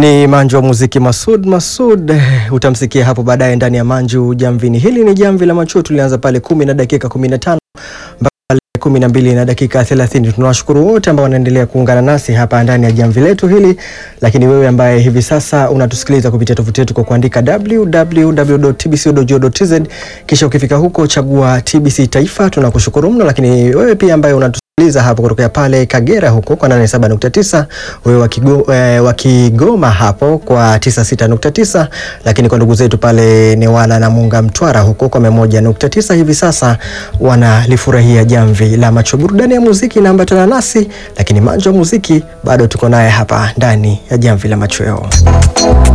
Ni Manju wa muziki Masud Masud, eh, utamsikia hapo baadaye ndani ya Manju Jamvini. Hili ni jamvi la macho, tulianza pale kumi na dakika 15 mpaka pale kumi na mbili na dakika 30. Tunawashukuru wote ambao wanaendelea kuungana nasi hapa ndani ya jamvi letu hili, lakini wewe ambaye hivi sasa unatusikiliza kupitia tovuti yetu kwa kuandika www.tbc.go.tz kisha ukifika huko chagua TBC Taifa, tunakushukuru mno. Lakini wewe pia ambaye unatu sikiliza hapo kutokea pale Kagera huko kwa 87.9, wewe wa Kigo- eh, wa Kigoma hapo kwa 96.9, lakini kwa ndugu zetu pale Newala na Munga Mtwara huko kwa 101.9 hivi sasa wanalifurahia jamvi la macho. Burudani ya muziki inaambatana nasi, lakini manjo wa muziki bado tuko naye hapa ndani ya jamvi la macho yao.